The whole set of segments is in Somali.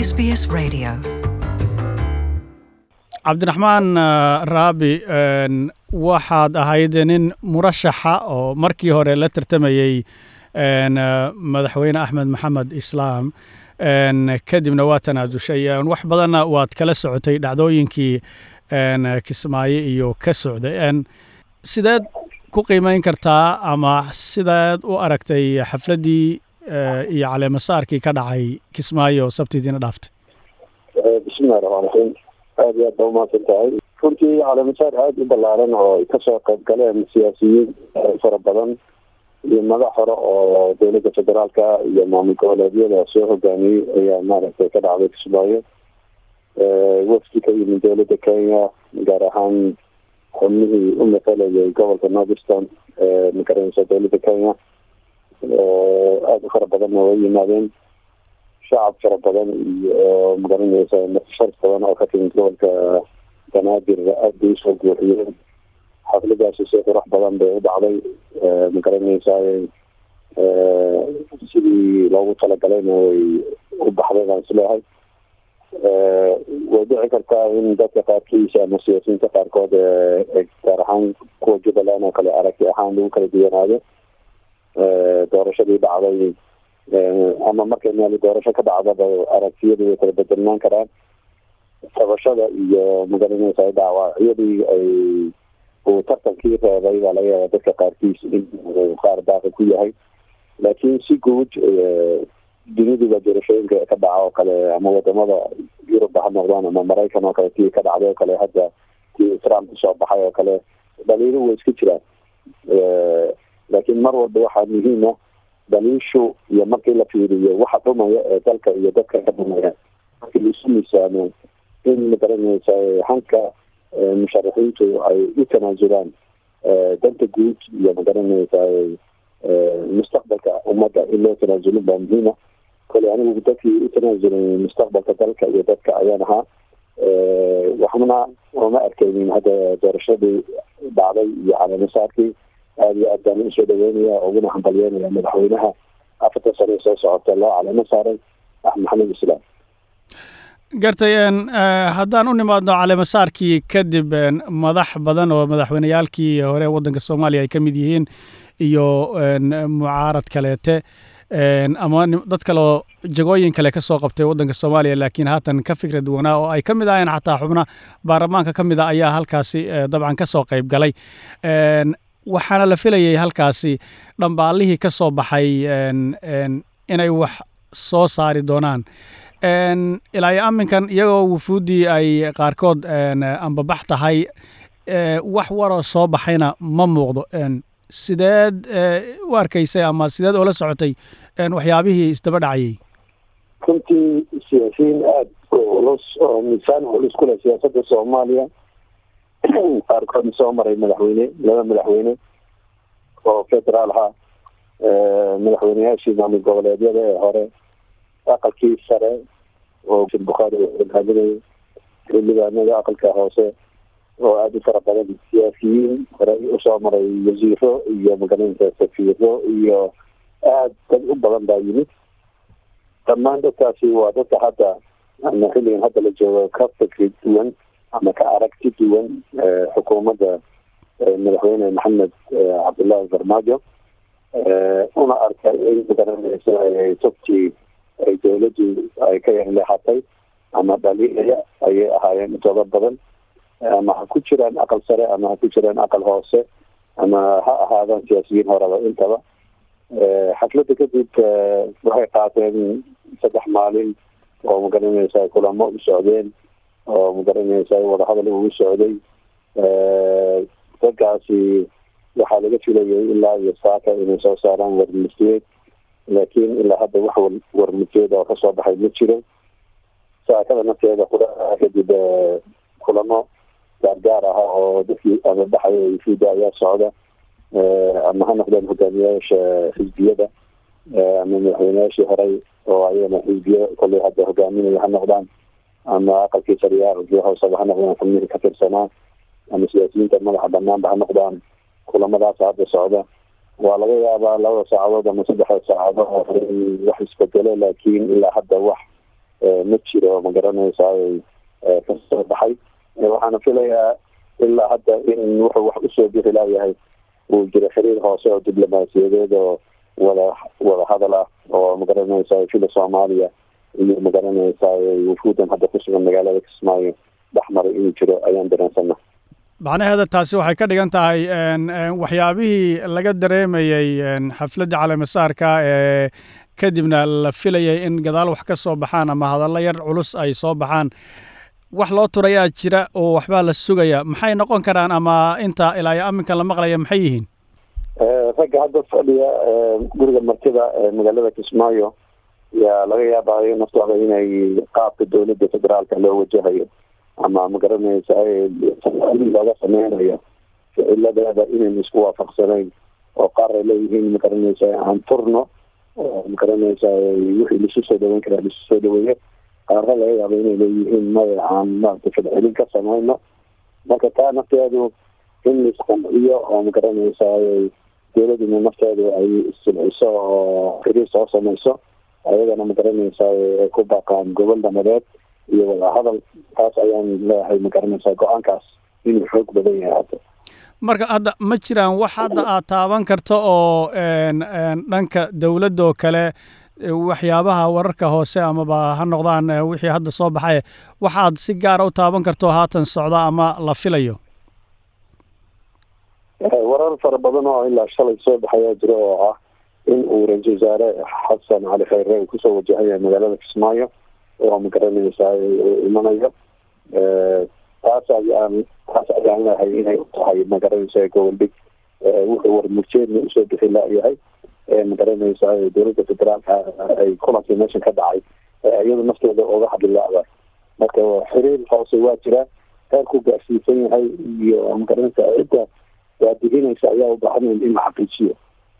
SBS Radio. cabdiraxmaan raabi waxaad ahayd nin murashaxa oo markii hore la tartamayey madaxweyne axmed maxamed islaam kadibna waa tanaasushay wax badanna waad kala socotay dhacdooyinkii kismaayo iyo ka socday sideed ku qiimeyn kartaa ama sideed u aragtay xafladdii iyo caleemasaarkii ka dhacay kismaayo sabtidiina dhaaftay bismillahi raxmaan raxiim aada iyo aad ba umahadsan tahay runtii caleemasaar aada u ballaaran oo ay kasoo qayb galeen siyaasiyiin fara badan iyo madax hore oo dowladda federaalka iyo maamul goboleedyada soo hogaamiyey ayaa maaragtay ka dhacday kismaayo wafdi ka yimid dowladda kenya gaar ahaan xubnihii u matalayay gobolka northeastern magaranaysa dowladda kenya aada u fara badanna way yimaadeen shacab fara badan iyo magaranaysa nafshar badan oo ka timid gobolka banaadir aada bay usoo buuxiyeen xafladaasi si qurux badan bay u dhacday magaranaysa sidii loogu talagalayna way u baxday baan isleehay way dhici kartaa in dadka qaarkiisa ama siyaasiyiinta qaarkood gaar ahaan kuwa jubbaland oo kale aragti ahaan lagu kala duwanaado doorashadii dhacday ama markay meel doorasho ka dhacdaba aragtiyadu way kala bedelnaan karaan tabashada iyo magaranaysa dhaawacyadii ay uu tartankii reebay baa laga yaaba dadka qaarkiis in qaar baaqi ku yahay laakiin si guud duniduba doorashooyinka ka dhaca oo kale ama wadamada yurub ha noqdaan ama maraykan oo kale tii ka dhacday oo kale hadda tii trump kusoo baxay oo kale dhaliilu way iska jiraan laakiin mar walba waxaa muhiima daliishu iyo markii la fiiriyo waxa dhumaya ee dalka iyo dadka ka dhumaya markii laisu miisaamo in magaranaysa hanka musharaxiintu ay u tanaasulaan danta guud iyo magaranaysa mustaqbalka ummadda in loo tanaasulin baa muhiima kole anigu dadkii u tanaasulay mustaqbalka dalka iyo dadka ayaan ahaa waxna ooma arkeynin hadda doorashadii dhacday iyo caleemasaarkii aada iyo aad baan usoo dhaweynaya uguna hambalyeynaya madaxweynaha afartan sane soo socota loo caleemo saaray axmed maxamed islaam gartay haddaan u nimaadno caleemasaarkii kadib madax badan oo madaxweyneyaalkii hore waddanka soomaaliya ay ka mid yihiin iyo mucaarad kaleete ama dad kaleoo jagooyin kale ka soo qabtay waddanka soomaaliya laakiin haatan ka fikra duwanaa oo ay ka mid ahayeen xataa xubna baarlamaanka ka mid a ayaa halkaasi dabcan ka soo qayb galay waxaana la filayay halkaasi dhambaalihii ka soo baxay inay wax soo saari doonaan ilaa iyo aminkan iyagoo wufuuddii ay qaarkood ambabax tahay wax waroo soo baxayna ma muuqdo sideed u arkaysay ama sideed oola socotay waxyaabihii isdaba dhacayay runtii siyaasiyiin aada culus oo miisaan culus ku leh siyaasadda soomaaliya qaarkoodna soo maray madaxweyne laba madaxweyne oo federaal ahaa madaxweyneyaashii maamul goboleedyada ee hore aqalkii sare oo bukhaari hogaaminayay xildhibaanada aqalka hoose oo aada u fara badan siyaasiyiin hore usoo maray wasiiro iyo magaranaysa safiiro iyo aada dad u badan baa yimid dhammaan dadkaasi waa dadka hadda ama xilligan hadda la joogo ka fikri duwan ama ka aragti duwan xukuumadda madaxweyne maxamed cabdullaahi farmaajo una arkay in magaranaysa tubtii ay dowladdu ay ka yarleexatay ama dhaliilaya ayay ahaayeen intooda badan ama ha ku jiraan aqal sare ama ha ku jiraan aqal hoose ama ha ahaadaan siyaasiyiin horeba intaba xafladda kadib waxay qaateen saddex maalin oo magaranaysa kulamo u socdeen oo magaranaysa wadahadal ugu socday dadkaasi waxaa laga filayay ilaa iyo saaka inay soo saaraan warmurtiyeed laakiin ilaa hadda wax warmurtiyeed oo kasoo baxay ma jiro saakada nafteeda kula kadib kulamo gaargaar ah oo dadkii amabaxay yufuuda ayaa socda ama ha noqdeen hogaamiyayaasha xisbiyada ama madaxweyneyaashii horey oo ayagana xisbiya kolley hadda hogaaminaya ha noqdaan ama aqalkii sariyaa xisbiya hooseba ha noqdaan xubnihii ka tirsanaa ama siyaasiyiinta madaxa banaanba ha noqdaan kulamadaas hadda socda waa laga yaabaa labada saacadood ama saddexda saacadood wax isbedelo laakiin ilaa hadda wax ma jiro ma garanaysaa kasoo baxay waxaana filayaa ilaa hadda in wuxuu wax usoo bixi laayahay uu jiro xiriir hoose oo diblomaasiyadeed oo wada wada hadal ah oo magaranaysaa fila soomaaliya iyo magaranaysaa wufuudan hadda kusugan magaalada kismaayo dhexmaray inuu jiro ayaan dareensana macnaheeda taasi waxay ka dhigan tahay waxyaabihii laga dareemayey xafladda caleemasaarka ee kadibna la filayay in gadaal wax ka soo baxaan ama hadallo yar culus ay soo baxaan wax loo turayaa jira oo waxbaa la sugaya maxay noqon karaan ama inta ilaa iyo aminkan la maqlaya maxay yihiin ragga hadda fadhiya guriga martida magaalada kismaayo yaa laga yaabayo naftooda inay qaabka dowladda federaalka loo wajahayo ama magaranaysa looga sameynayo ficiladeeda inaynu isku waafaqsanayn oo qaar ay leeyihiin magaranaysa aan turno oo magaranaysa wixii lasu soo dhaweyn karaa lasu soo dhaweeyo qaarna laga yaabo inay leeyihiin maya aan maarata fadcelin ka sameyno marka taa nafteedu in laisqanciyo oo magaranaysa dowladuna nafteedu ay issilciso oo xiriir soo sameyso ayagana magaranaysa ay ku baaqaan gobol dhamadeed iyo wadahadal taas ayaan leeyahay magaranaysaa go-aankaas inuu xoog badan yahay hadda marka hadda ma jiraan wax hadda aad taaban karto oo dhanka dowladda oo kale waxyaabaha wararka hoose amaba ha noqdaan wixii hadda soo baxay waxaad si gaara u taaban karto haatan socda ama la filayo warar fara badan oo ilaa shalay soo baxayaa jiro oo ah in uu ra-iisul wasaare xasan cali khayre uu kusoo wajahaya magaalada kismaayo oo magaranaysaa imanayo taas ayaan taas ayaan leehay inay u tahay magaranaysaa goboldhig wuxuu warmurjeedna usoo bixi laayahay magaranaysaa dowladda federaalka ay kulankii meeshan ka dhacay iyadu nafteeda oga hadlilaada marka xiriir hoose waa jira heerku gaarsiisan yahay iyo magaranaysaa cidda waadihinaysa ayaa u baahan in la xaqiijiyo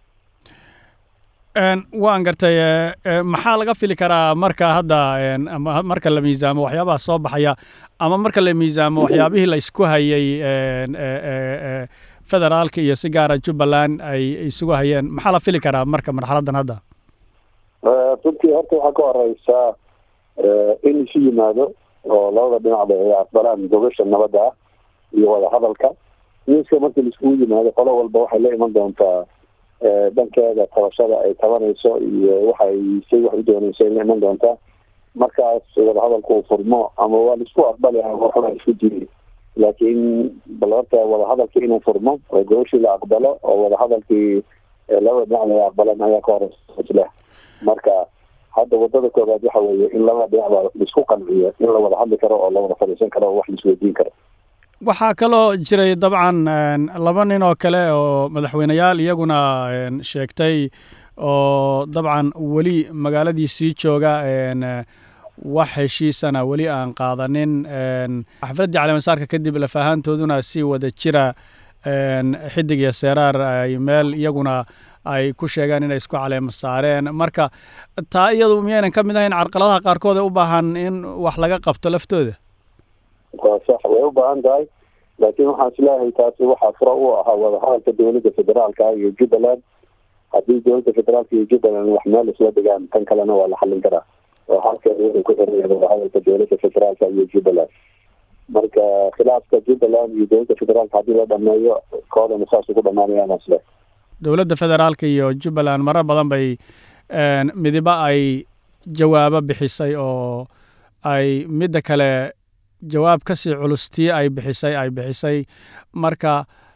waan gartay maxaa laga fili karaa marka hadda marka la miisaamo waxyaabaha soo baxaya ama marka la miisaamo waxyaabihii la isku hayay federaalka iyo si gaara jubbaland ay isugu hayeen maxaa la fili karaa marka marxaladdan hadda runtii horta waxaa ka horeysaa in isu yimaado oo labada dhinacba ay aqbalaan gogasha nabadda ah iyo wada hadalka miiska markii laiskugu yimaado qolo walba waxay la iman doontaa dhankeeda tabashada ay tabanayso iyo waxay say wax u doonayso ay la iman doontaa markaas wadahadalku uu furmo ama waa laisku aqbali waxuna isku jiri laakiin bal horta wadahadalkii inuu furmo oo gobashii la aqbalo oo wadahadalkii labada dhinac ay aqbalan ayaa ka horeysa marka hadda wadada koobaad waxa weeye in labada dhinacba laisku qanciyo in la wada hadli karo oo la wada fadhiisan karo oo wax laisweydiin karo waxaa kaloo jiray dabcan laba nin oo kale oo madaxweyneyaal iyaguna sheegtay oo dabcan weli magaaladii sii jooga wax heshiisana weli aan qaadanin xafladdii caleemasaarka kadib lafahaantooduna si wada jira xidig iyo seeraar ay meel iyaguna ay ku sheegeen inay isku caleema saareen marka taa iyadu miyaynan ka mid ahayn carqaladaha qaarkood ee u baahan in wax laga qabto laftooda waa sax way u baahan tahay laakiin waxaan isleeyahay taasi waxaa fura u ahaa wadahadalka dowladda federaalka iyo jubbaland haddii dowladda federaalka iyo jubbaland wax meel isla dhigaan tan kalena waa la xallin karaa oo halkeeda wuxuu ku xiraya wadahadalka dowladda federaalka iyo jubbaland marka khilaafka jubbaland iyo dowladda federaalka haddii la dhameeyo koodana saas ugu dhamaanayaan isle dowladda federaalka iyo jubbaland marar badan bay midiba ay jawaabo bixisay oo ay midda kale jawaab ka sii culustii ay bixisay ay bixisay marka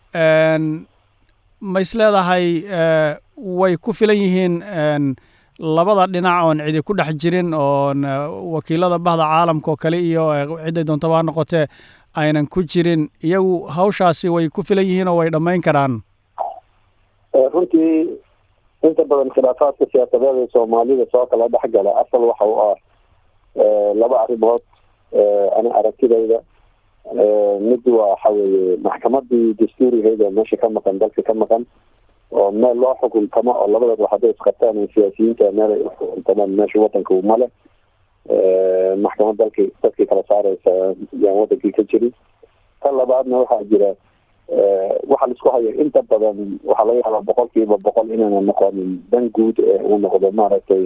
ma is leedahay way ku filan yihiin labada dhinac oon cidi ku dhex jirin oon wakiilada bahda caalamka oo kale iyo cidday doontaba ha noqotee aynan ku jirin iyagu hawshaasi way ku filan yihiin oo way dhammayn karaan runtii inta badan khilaafaadka siyaasadeed ee soomaalida soo kala dhexgala asal waxa u ah laba arrimood ana aragtidayda mid waxa weeye maxkamadii dastuurigeed oo meesha ka maqan dalka ka maqan oo meel loo xukuntamo oo labadaba hadday isqabtaan siyaasiyiinta meel ay uxukuntamaan meesha wadanka male maxkamad dalki dadkii kala saareysa yaan wadankii ka jirin tan labaadna waxaa jira waxa laisku haya inta badan waxaa laga yaabaa boqol kiiba boqol inaana noqonin dan guud ee uu noqdo maaragtay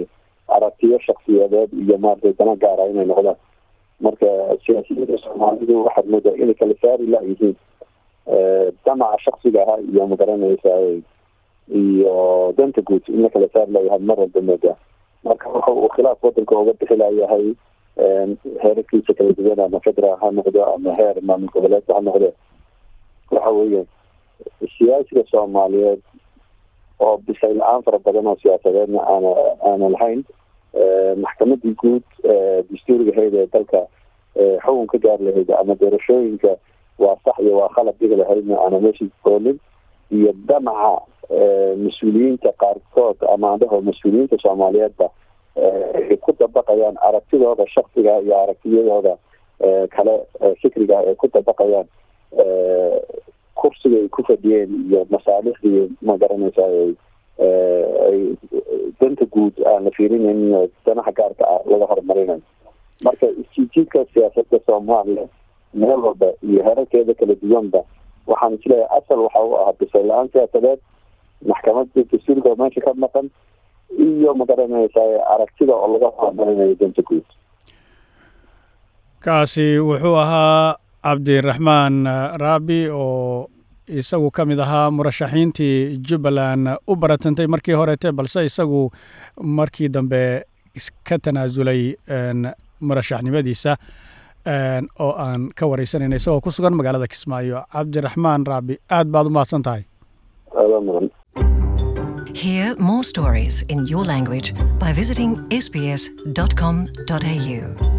aragtiyo shaksiyadeed iyo maaragtay dana gaara inay noqdaan marka siyaasiyiinta soomaalidu waxaad moodaa inay kala saari layihiin damaca shaksiga ahaa iyo magaranaysa iyo danta guud in la kala saari layahay mar walba moodaa marka waxa uu khilaaf wadanka uga bixi layahay heerarkiisa kala duwan ama federaal ha noqdo ama heer maamul goboleedka ha noqdo waxa weeye siyaasiga soomaaliyeed oo bisay la-aan fara badan oo siyaasadeedna aana aana lahayn maxkamadii guud dastuuriga hayd ee dalka xukun ka gaar lahayd ama doorashooyinka waa sax iyo waa khalad dhigi lahaydna aana meesha koolin iyo damaca mas-uuliyiinta qaarkood ama andhaho mas-uuliyiinta soomaaliyeedba ay ku dabaqayaan aragtidooda shaksiga iyo aragtiyadooda kale fikriga ay ku dabaqayaan kursiga ay ku fadhiyeen iyo masaalixdii ma garanaysa ay danta guud aan la fiirinayn danaha gaarka ah laga horumarinayo marka isjiidka siyaasada soomaaliya meel walba iyo herarkeeda kala duwanba waxaan isleeyahay asal waxa u ahaa bisay la-aan siyaasadeed maxkamada dastuurka oo meesha ka maqan iyo magaranaysa aragtida oo laga horumarinayo danta guud kaasi wuxuu ahaa cabdiraxmaan raabi oo isagu ka mid ahaa murashaxiintii jubbaland u baratantay markii horeete balse isagu markii dambe ka tanaasulay murashaxnimadiisa oo aan ka wareysanayna isagoo ku sugan magaalada kismaayo cabdiraxmaan raabi aad baad u mahadsan tahay Hear more stories in your language by visiting sbs.com.au.